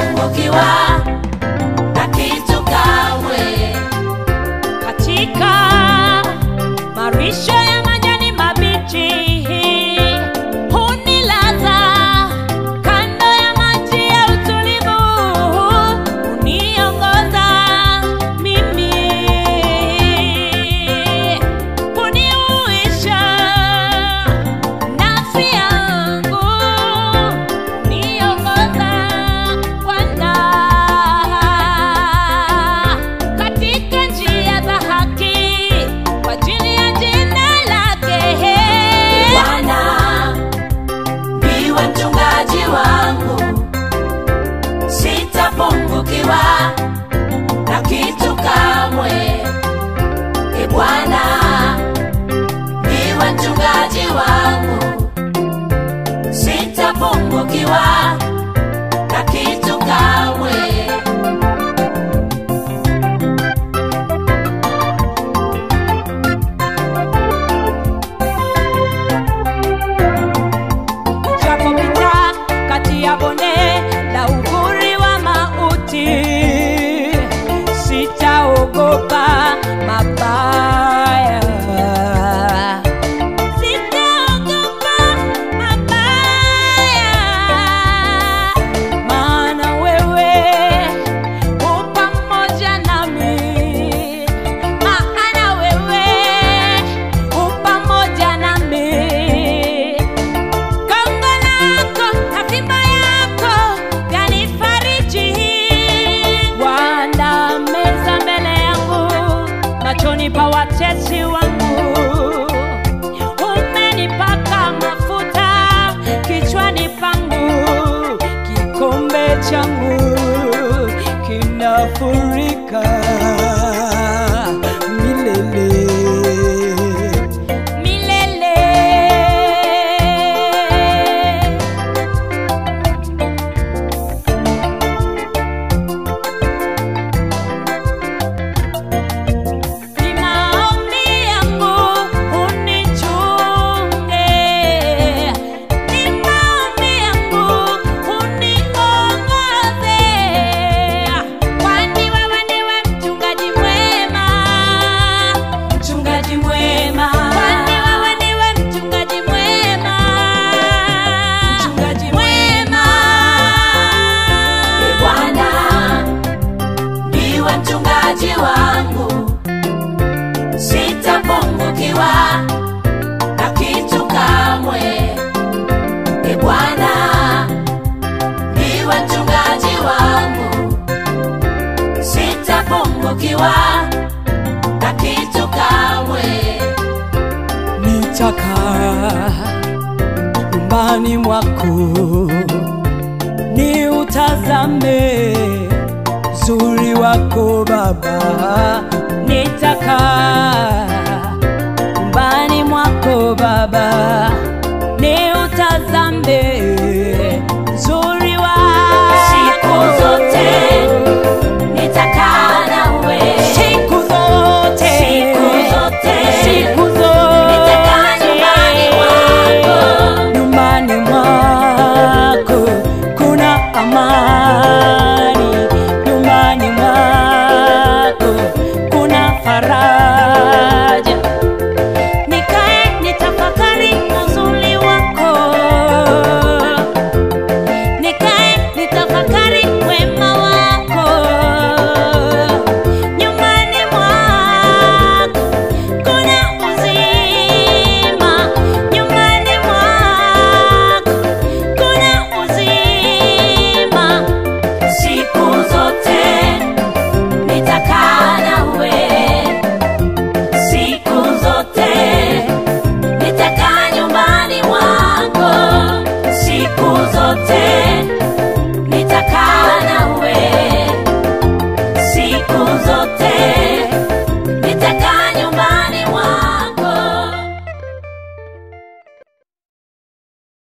sitapungukiwa na kitu kamwe. katika marisho ya majani mabichi hunilaza kando ya maji ya utulivu huniongoza mimi huniuisha nafsi yangu huniongoza Bwana katika njia za haki kwa ajili ya jina lake. Bwana ndiwe mchungaji wangu, sitapungukiwa na kitu kamwe. E Bwana ndiwe mchungaji wangu, sitapungukiwa na kitu kamwe. Japopita kati ya bonde la uvuli wa mauti, sitaogopa mabaya. Sitaogopa mabaya, maana wewe u pamoja nami, maana wewe u pamoja nami. Gongo lako na fimbo yako vyanifariji. Waandaa meza mbele yangu machoni pa watesi wangu. Umenipaka mafuta kichwani pangu, kikombe changu kinafurika milele milele. Ni maombi yangu unichunge, ni maombi yangu uniongoze, kwani wewe ndiwe mchungaji mwema, mchungaji mwema, kwani wewe ndiwe mchungaji mwema, mchungaji mwema. E Bwana ndiwe mchungaji wangu, sitapungukiwa na kitu kamwe. E Bwana ndiwe mchungaji wangu, sitapungukiwa na kitu kamwe. nitakaa nyumbani mwako ni utazame uzuri wako Baba, nitakaa nyumbani mwako Baba, ni utazame uzuri wako Siku zote nitakaa nawe, siku zote Siku zote. siku zote nitakaa nyumbani mwako. nyumbani mwako kuna amani, nyumbani mwako kuna faraja.